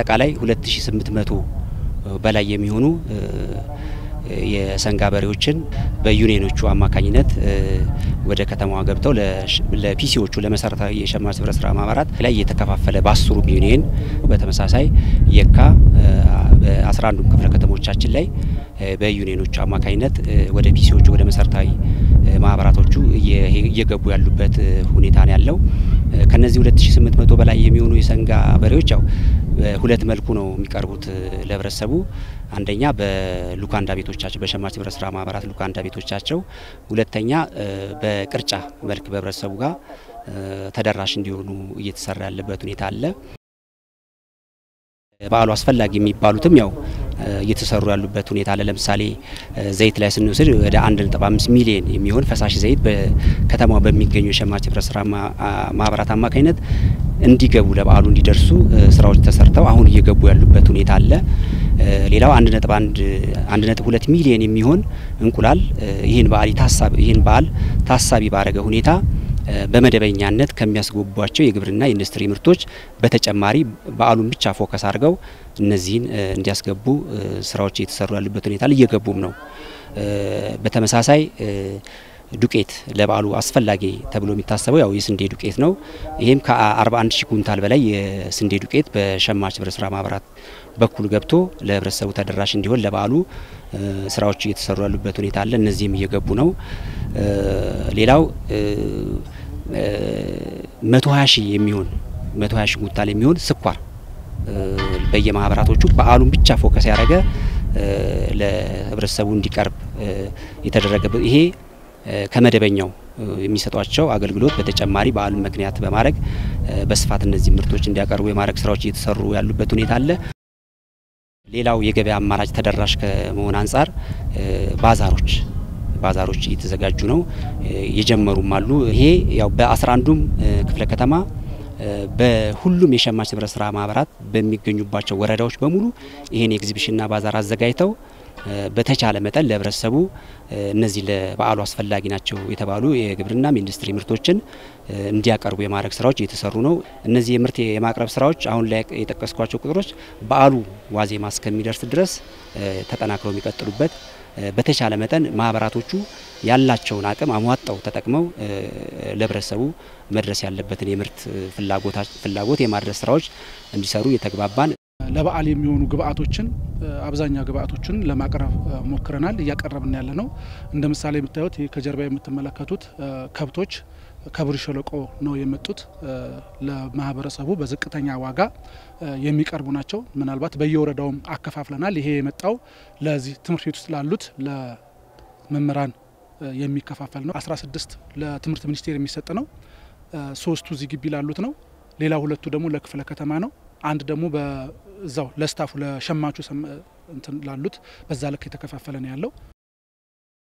አጠቃላይ 2800 በላይ የሚሆኑ የሰንጋ በሬዎችን በዩኒየኖቹ አማካኝነት ወደ ከተማዋ ገብተው ለፒሲዎቹ ለመሰረታዊ የሸማች ህብረት ስራ ማህበራት ላይ እየተከፋፈለ በአስሩም ዩኒየን በተመሳሳይ የካ በአስራ አንዱም ክፍለ ከተሞቻችን ላይ በዩኒየኖቹ አማካኝነት ወደ ፒሲዎቹ ወደ መሰረታዊ ማህበራቶቹ እየገቡ ያሉበት ሁኔታ ነው ያለው። ከነዚህ 2800 በላይ የሚሆኑ የሰንጋ በሬዎች ያው በሁለት መልኩ ነው የሚቀርቡት ለህብረተሰቡ። አንደኛ በሉካንዳ ቤቶቻቸው በሸማች ህብረት ስራ ማህበራት ሉካንዳ ቤቶቻቸው፣ ሁለተኛ በቅርጫ መልክ በህብረተሰቡ ጋር ተደራሽ እንዲሆኑ እየተሰራ ያለበት ሁኔታ አለ። በዓሉ አስፈላጊ የሚባሉትም ያው እየተሰሩ ያሉበት ሁኔታ አለ። ለምሳሌ ዘይት ላይ ስንወስድ ወደ 1.5 ሚሊዮን የሚሆን ፈሳሽ ዘይት በከተማዋ በሚገኙ የሸማች ህብረት ስራ ማህበራት አማካኝነት እንዲገቡ ለበዓሉ እንዲደርሱ ስራዎች ተሰርተው አሁን እየገቡ ያሉበት ሁኔታ አለ። ሌላው 1.2 ሚሊዮን የሚሆን እንቁላል ይህን በዓል ታሳቢ ይህን በዓል ታሳቢ ባረገ ሁኔታ በመደበኛነት ከሚያስገቧቸው የግብርና ኢንዱስትሪ ምርቶች በተጨማሪ በዓሉን ብቻ ፎከስ አድርገው እነዚህን እንዲያስገቡ ስራዎች እየተሰሩ ያሉበት ሁኔታ እየገቡም ነው። በተመሳሳይ ዱቄት ለበዓሉ አስፈላጊ ተብሎ የሚታሰበው ያው የስንዴ ዱቄት ነው። ይህም ከ41 ሺህ ኩንታል በላይ የስንዴ ዱቄት በሸማች ህብረት ስራ ማህበራት በኩል ገብቶ ለህብረተሰቡ ተደራሽ እንዲሆን ለበዓሉ ስራዎች እየተሰሩ ያሉበት ሁኔታ አለ። እነዚህም እየገቡ ነው። ሌላው 120 ሺህ የሚሆን 120 ሺህ ኩንታል የሚሆን ስኳር በየማህበራቶቹ በዓሉን ብቻ ፎከስ ያደረገ ለህብረተሰቡ እንዲቀርብ የተደረገበት ይሄ ከመደበኛው የሚሰጧቸው አገልግሎት በተጨማሪ በዓሉን ምክንያት በማድረግ በስፋት እነዚህ ምርቶች እንዲያቀርቡ የማድረግ ስራዎች እየተሰሩ ያሉበት ሁኔታ አለ። ሌላው የገበያ አማራጭ ተደራሽ ከመሆን አንጻር ባዛሮች ባዛሮች እየተዘጋጁ ነው፣ የጀመሩም አሉ። ይሄ ያው በአስራ አንዱም ክፍለ ከተማ በሁሉም የሸማች ህብረት ስራ ማህበራት በሚገኙባቸው ወረዳዎች በሙሉ ይህን ኤግዚቢሽንና ባዛር አዘጋጅተው በተቻለ መጠን ለህብረተሰቡ እነዚህ ለበዓሉ አስፈላጊ ናቸው የተባሉ የግብርናም ኢንዱስትሪ ምርቶችን እንዲያቀርቡ የማድረግ ስራዎች እየተሰሩ ነው። እነዚህ የምርት የማቅረብ ስራዎች አሁን ላይ የጠቀስኳቸው ቁጥሮች በዓሉ ዋዜማ እስከሚደርስ ድረስ ተጠናክረው የሚቀጥሉበት በተቻለ መጠን ማህበራቶቹ ያላቸውን አቅም አሟጠው ተጠቅመው ለህብረተሰቡ መድረስ ያለበትን የምርት ፍላጎት የማድረስ ስራዎች እንዲሰሩ እየተግባባን ለበዓል የሚሆኑ ግብአቶችን አብዛኛው ግብአቶችን ለማቅረብ ሞክረናል። እያቀረብን ያለ ነው። እንደ ምሳሌ የምታዩት ከጀርባ የምትመለከቱት ከብቶች ከብር ሸለቆ ነው የመጡት። ለማህበረሰቡ በዝቅተኛ ዋጋ የሚቀርቡ ናቸው። ምናልባት በየወረዳውም አከፋፍለናል። ይሄ የመጣው ለዚህ ትምህርት ቤት ውስጥ ላሉት ለመምህራን የሚከፋፈል ነው። 16 ለትምህርት ሚኒስቴር የሚሰጥ ነው። ሶስቱ እዚህ ግቢ ላሉት ነው። ሌላ ሁለቱ ደግሞ ለክፍለ ከተማ ነው። አንድ ደግሞ በዛው ለስታፉ ለሸማቹ እንትን ላሉት በዛ ልክ የተከፋፈለ ነው ያለው።